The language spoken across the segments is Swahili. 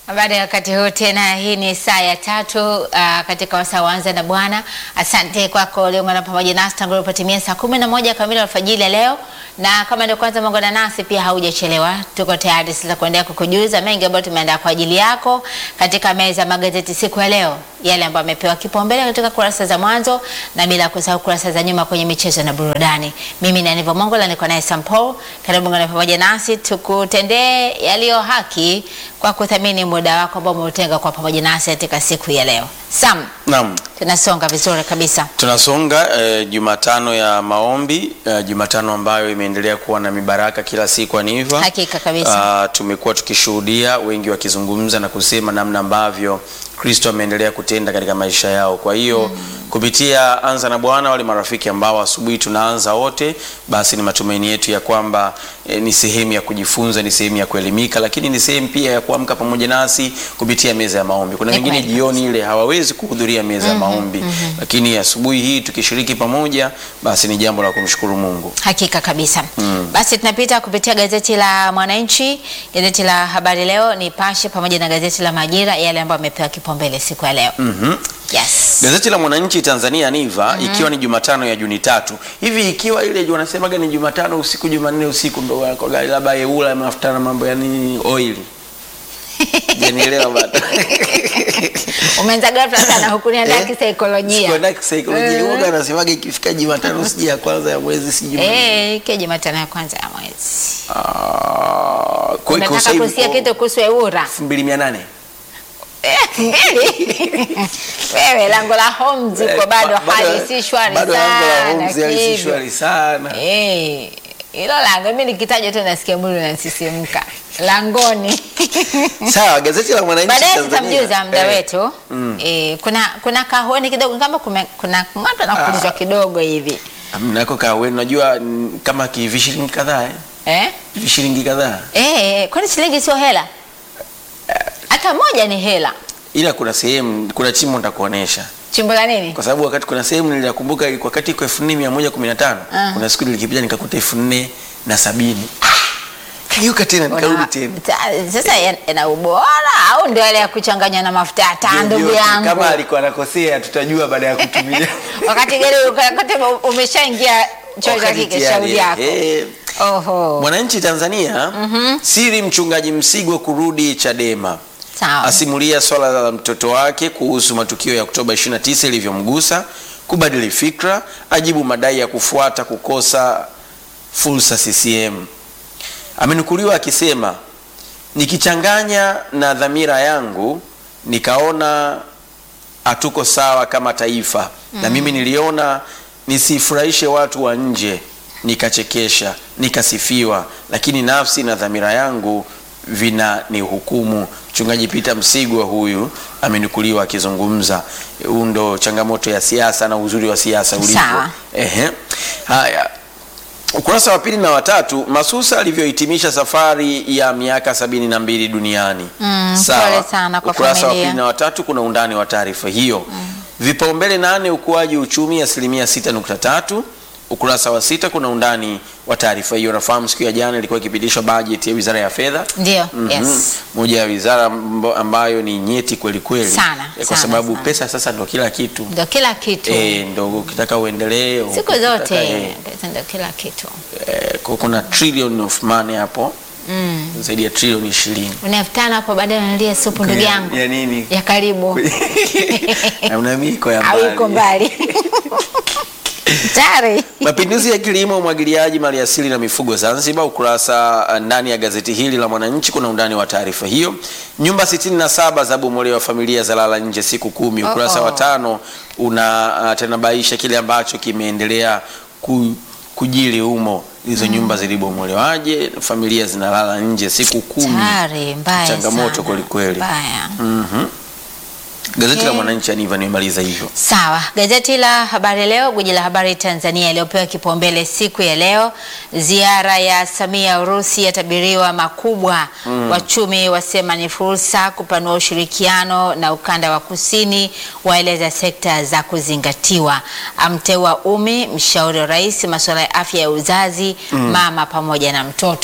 Habari ya wakati huu tena, hii ni saa ya tatu uh, katika wasaa waanza na Bwana. Asante kwako uliungana pamoja nasi tangu ilipotimia saa kumi na moja kamili alfajiri ya leo, na kama ndio kwanza umeungana nasi pia haujachelewa, tuko tayari sasa kuendelea kukujuza mengi ambayo tumeandaa kwa ajili yako katika meza ya magazeti siku ya leo, yale ambayo amepewa kipaumbele katika kurasa za mwanzo na bila kusahau kurasa za nyuma kwenye michezo na burudani. Mimi ni Aniva Mongola, niko naye Sam Paul. Karibu ungana pamoja nasi tukutendee yaliyo haki kwa kuthamini muda wako ambao umeutenga kwa pamoja nasi katika siku ya leo. Sam, Naam, tunasonga vizuri kabisa. tunasonga eh, Jumatano ya maombi eh, Jumatano ambayo imeendelea kuwa na mibaraka kila siku aniva. Hakika kabisa. Ah, tumekuwa tukishuhudia wengi wakizungumza na kusema namna ambavyo Kristo ameendelea kutenda katika maisha yao. Kwa hiyo kupitia Anza na Bwana, wale marafiki ambao asubuhi tunaanza wote, basi ni matumaini yetu ya kwamba eh, ni sehemu ya kujifunza, ni sehemu ya kuelimika, lakini ni sehemu pia ya kuamka pamoja nasi kupitia meza ya maombi. Kuna Ni wengine kweli jioni ile hawawezi kuhudhuria meza ya maombi, lakini asubuhi hii tukishiriki pamoja, basi ni jambo la kumshukuru Mungu. Hakika kabisa. Basi tunapita kupitia gazeti la Mwananchi, gazeti la Habari Leo, Nipashe pamoja na gazeti la Majira, yale ambayo amepewa kipaumbele siku ya leo. Mhm. Yes. Gazeti la Mwananchi Tanzania Niva ikiwa ni Jumatano ya Juni tatu hivi, ikiwa ile wanasemaga ni Jumatano usiku Jumanne usiku ndo wako gari labda yeula mafuta na mambo ya nini oil janielewa bado Umeanza ghafla sana huku niandaa Eh? kisaikolojia. Sikuenda kisaikolojia Eh. huwaga anasemaga ikifika Jumatano siji ya kwanza ya mwezi si Jumanne. Eh, ke Jumatano ya kwanza ya mwezi. Ah, kwa hiyo Unataka kusikia kitu kuhusu Eura? 2800 Wewe lango la Holmes uko bado hali si shwari bado lango la Holmes sana. hali si hivyo. shwari sana Eh, hilo lango mimi nikitaja tu nasikia mwili unasisimka. Langoni. sawa gazeti la Mwananchi Baadaye Tanzania. tutamjuza muda Eh. wetu. Eh, kuna kuna kahoni kidogo kama kume, kuna ng'ato na kulizwa kidogo hivi. Mnako kaweni unajua mm, kama kivishilingi kadhaa eh? Eh? Vishilingi kadhaa Eh, kwani shilingi sio hela? Hata moja ni hela. ila kuna sehemu kuna chimbo nitakuonesha Chimbo la nini? kwa sababu wakati kuna sehemu nilikumbuka ilikuwa wakati iko elfu nne mia moja kumi na tano Ah. kuna siku nilikipita nikakuta elfu nne na sabini kageuka tena nikarudi Una- tena ta- Sasa ya- yana ubora au ndio ile ya kuchanganywa na mafuta ya taa ndugu Vyovyote, yangu? kama alikuwa anakosea tutajua baada ya kutumia wakati gani wakati umeshaingia choo cha Wakati kike tayari, shauri yako. eh. Oho. Mwananchi Tanzania siri mchungaji Msigwa kurudi Chadema Sawa. asimulia swala la mtoto wake kuhusu matukio ya Oktoba 29 ilivyomgusa, kubadili fikra, ajibu madai ya kufuata kukosa fursa CCM. Amenukuliwa akisema, nikichanganya na dhamira yangu nikaona hatuko sawa kama taifa na mimi niliona nisifurahishe watu wa nje, nikachekesha, nikasifiwa, lakini nafsi na dhamira yangu vina ni hukumu. Mchungaji Peter Msigwa huyu amenukuliwa akizungumza. Huu ndo changamoto ya siasa na uzuri wa siasa ulivyo. Sawa. Ehe. Haya, ukurasa wa pili na watatu, Masusa alivyohitimisha safari ya miaka sabini na mbili duniani. Mm, pole sana kwa ukurasa wa familia. pili na watatu kuna undani wa taarifa hiyo. Vipaumbele nane, ukuaji uchumi asilimia 6.3. Ukurasa wa sita kuna undani wa taarifa hiyo. Nafahamu siku ya jana ilikuwa ikipitishwa bajeti ya Wizara ya Fedha. Ndio. Mhm. Yes. Moja ya wizara ambo- ambayo ni nyeti kweli kweli, Sana, Eh, kwa sana, sababu sana. pesa sasa ndo kila kitu. Ndio kila kitu. Eh, ndo ukitaka uendelee Siku ukitaka, zote eh, pesa ndio kila kitu. eh, ku- kuna trillion of money hapo Mm. zaidi ya trilioni ishirini Una elfu tano hapo baadaye unalia supu ndugu yangu. ya nini Ya karibu. na una miko ya Au iko mbali. mbali. Tari. Mapinduzi ya kilimo, umwagiliaji, maliasili na mifugo Zanzibar. Ukurasa uh, ndani ya gazeti hili la Mwananchi kuna undani wa taarifa hiyo. Nyumba 67 za bomolewa, familia za lala nje siku kumi. Ukurasa Oh, oh. wa tano una uh, tanabaisha kile ambacho kimeendelea ku, kujili humo. Hizo nyumba zilibomolewaje, familia zinalala nje siku kumi. Tari mbaya Changamoto sana. kweli kweli. Mbaya. Mhm. Gazeti la Okay. Mwananchi Aniva nimemaliza hivyo. Sawa, gazeti la Habari Leo, gwiji la habari Tanzania, iliyopewa kipaumbele siku ya leo, ziara ya Samia Urusi yatabiriwa makubwa. Wachumi wasema ni fursa kupanua ushirikiano na ukanda wa kusini, waeleza sekta za kuzingatiwa. Amteua Umi, mshauri wa rais, masuala ya afya ya uzazi, mama pamoja na mtoto.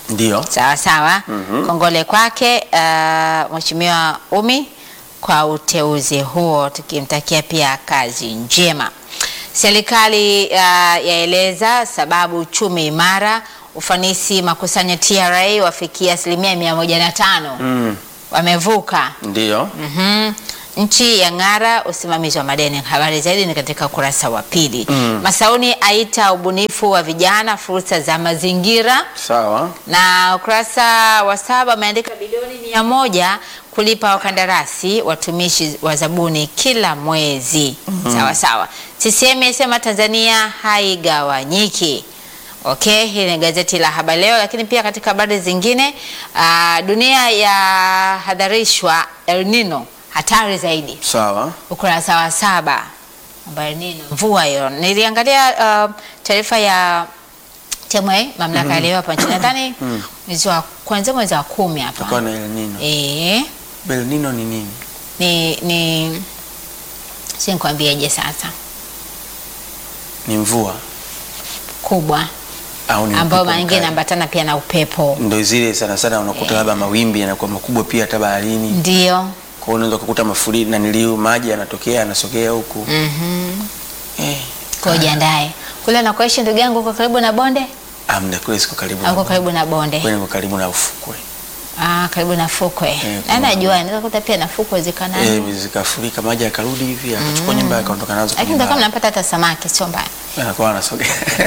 Ndio. Sawa sawa. Kongole kwake uh, Mheshimiwa Umi kwa uteuzi huo, tukimtakia pia kazi njema. Serikali uh, yaeleza sababu uchumi imara, ufanisi makusanyo TRA wafikia asilimia mia moja na tano Mm. wamevuka. Ndio. Mhm. Nchi ya ng'ara usimamizi wa madeni. Habari zaidi ni katika ukurasa wa pili. Masauni aita ubunifu wa vijana fursa za mazingira Sawa. na ukurasa wa saba ameandika bilioni mia moja kulipa wakandarasi watumishi wa zabuni kila mwezi. Sawa sawa. CCM yasema Tanzania haigawanyiki. Okay, hili ni gazeti la Habari Leo, lakini pia katika habari zingine ah, dunia yahadharishwa El Nino hatari zaidi Sawa. ukurasa wa saba ambayo nini mvua hiyo. Niliangalia uh, taarifa ya TMA mamlaka ya leo hapa nchini nadhani mwezi wa kuanzia mwezi wa kumi Tutakuwa hapa na El Nino. eh, El Nino ni nini? ni ni si nikwambieje sasa, Ni mvua kubwa au ni ambayo upepo mara nyingine mkali? inaambatana pia na upepo, Ndio zile sana sana unakuta labda mawimbi yanakuwa makubwa pia hata baharini. ndio Kwa hiyo unaweza kukuta mafuriko na niliu maji yanatokea yanasogea huku. mhm, Eh. kwa jiandae kule nakoishi ndugu yangu, uko karibu na bonde Amna kule siko karibu. au uko na karibu na bonde? Kule niko karibu na ufukwe. Ah, karibu na fukwe Eh, na kuna- najua inaweza kuta pia na fukwe zikanani Eh, zikafurika maji yakarudi hivi akachukua nyumba akaondoka nazo. lakini kwenye ndio kama bahari. napata hata samaki sio mbaya. anakuwa anasogea.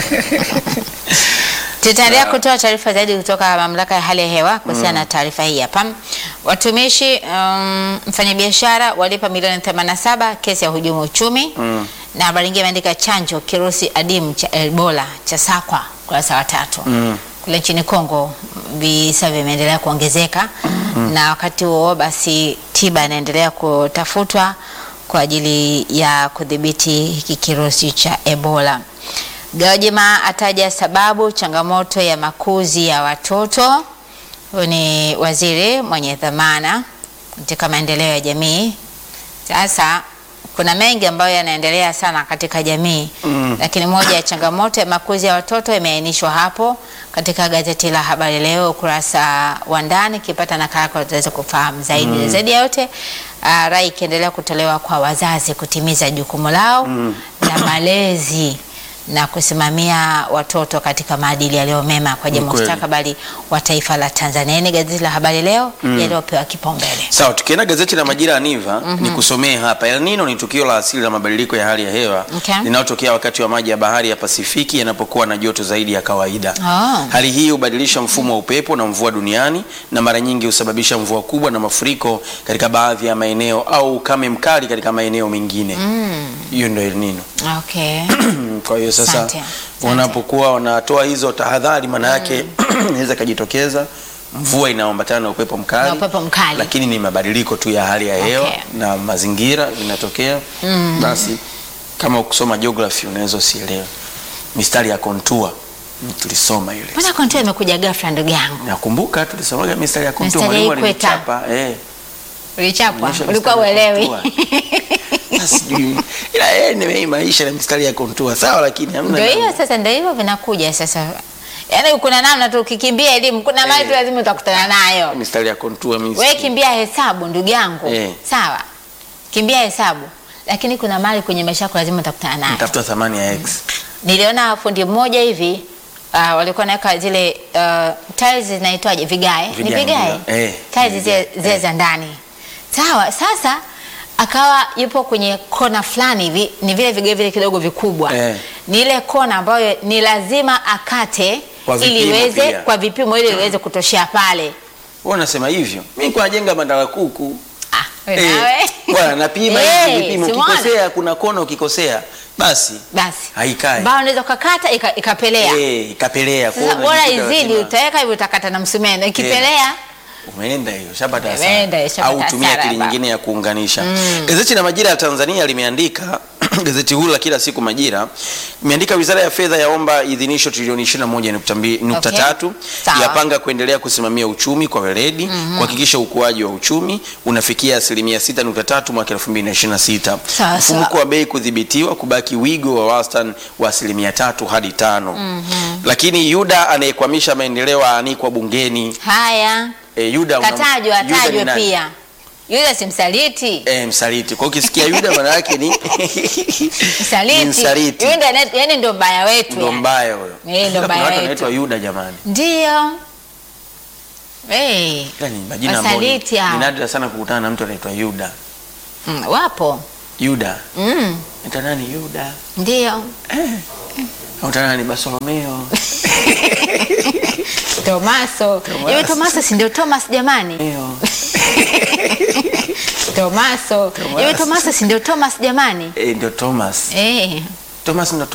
Tutaendelea kutoa taarifa zaidi kutoka mamlaka ya hali ya hewa kuhusiana na taarifa hii hapa. Watumishi um, mfanyabiashara walipa milioni 87 kesi ya hujumu uchumi Mm. na habari nyingine imeandika chanjo kirusi adimu cha Ebola cha sakwa kurasa wa tatu Mm. kule nchini Kongo visa vimeendelea kuongezeka na wakati huo basi tiba inaendelea kutafutwa kwa ajili ya kudhibiti hiki kirusi cha Ebola. Gwajima ataja sababu changamoto ya makuzi ya watoto. Huyu ni waziri mwenye dhamana katika maendeleo ya jamii. Sasa kuna mengi ambayo yanaendelea sana katika jamii Mm. lakini moja ya changamoto ya makuzi ya watoto imeainishwa hapo katika gazeti la Habari Leo ukurasa wa ndani. Kipata nakala yako utaweza kufahamu zaidi. Zaidi ya yote uh, rai ikiendelea kutolewa kwa wazazi kutimiza jukumu lao la malezi na kusimamia watoto katika maadili yaliyo mema kwa ajili ya Ni kweli. mustakabali wa taifa la Tanzania. Ni gazeti la Habari Leo yaliyopewa kipaumbele. Sawa, tukienda gazeti la Majira ya Niva ni kusomee hapa. El Nino ni tukio la asili la mabadiliko ya hali ya hewa Okay. linalotokea wakati wa maji ya bahari ya Pasifiki yanapokuwa na joto zaidi ya kawaida. Oh. Hali hii hubadilisha mfumo wa upepo na mvua duniani na mara nyingi husababisha mvua kubwa na mafuriko katika baadhi ya maeneo au ukame mkali katika maeneo mengine. Hiyo ndio El Nino. Okay. Kwa hiyo sasa Asante, asante. wanapokuwa wanatoa hizo tahadhari, maana yake inaweza ikajitokeza mvua inaambatana na upepo mkali, Na upepo mkali. lakini ni mabadiliko tu ya hali ya hewa Okay. na mazingira vinatokea. Basi kama ukisoma geography unaweza usielewe mistari ya kontua, Mm, tulisoma ile. Mbona kontua imekuja ghafla ndugu yangu? Nakumbuka tulisomaga mistari ya kontua, Mistari ya mwalimu ikweta. alinichapa eh. Ulichapwa? Onyesha Ulikuwa mistari ya uelewi? kontua. Na sijui. Ila yeye nimeimaisha na mistari ya kontua sawa, lakini hamna Ndio namna. hiyo sasa, ndio hivyo vinakuja sasa. Yaani kuna namna tu ukikimbia elimu, kuna mali tu Eh. lazima utakutana nayo. mistari ya kontua mimi Wewe sijui. kimbia hesabu ndugu yangu. Eh. Sawa. Kimbia hesabu. Lakini kuna mali kwenye maisha yako lazima utakutana nayo. Nitafuta thamani ya x. Niliona fundi mmoja hivi uh, walikuwa naweka zile uh, tiles zinaitwaje vigae? Ni Vigae, vigae. ndio. Eh, Tiles ni zile vigae. zile Eh. za ndani. Sawa, sasa akawa yupo kwenye kona fulani hivi, ni vile vigae vile kidogo vikubwa. Eh. Ni ile kona ambayo ni lazima akate Kwa ili vipimo iweze pia. kwa vipimo ili iweze kutoshea pale. Wewe unasema hivyo? Mimi kwa najenga bandara kuku. Ah, wewe Eh, nawe. Bwana napima Eh, hivi vipimo. si umeona? Ukikosea kuna kona ukikosea basi Basi. haikai. Bao unaweza ukakata ika- ikapelea. Eh, ikapelea. Kwa Sasa hiyo bora unajikuta izidi lazima- utaweka hivyo utakata na msumeno. Ikipelea Umeenda hiyo, shapata Umeenda hiyo, hasara. shapata Au tumia hasara akili baba. nyingine ya kuunganisha. Gazeti la Majira ya Tanzania limeandika gazeti huru la kila siku Majira imeandika wizara ya fedha yaomba idhinisho trilioni 21.3 Sawa. yapanga kuendelea kusimamia uchumi kwa weledi kuhakikisha ukuaji wa uchumi unafikia asilimia 6.3 mwaka 2026. Sawa, Mfumuko sawa. wa bei kudhibitiwa kubaki wigo wa wastani wa asilimia tatu hadi tano. Lakini Yuda anayekwamisha maendeleo aanikwa bungeni. Haya, E, Yuda una- katajwa Yuda ni atajwe nani? pia. Yuda si msaliti. E, msaliti. Kwa hiyo ukisikia Yuda maana yake ni Msaliti. ni msaliti. Yuda ne- yani ndio mbaya wetu. ndo yani. mbaya huyo. Eh, ndo Kuna mbaya watu wetu. wanaitwa Yuda jamani. Ndio. Eh, Ila ni majina ambayo ni Wasaliti hao. ni nadra sana kukutana na mtu anaitwa Yuda. mm, wapo. Yuda. Mm, Ita nani Yuda? ndio. Au ita nani Bartolomeo? Tomaso. Tomaso. Hivi Tomaso si ndio Thomas jamani? Leo. Tomaso. Hivi Tomaso. Tomaso si ndio Thomas jamani? Eh, ndio Thomas. Eh. Thomas ndo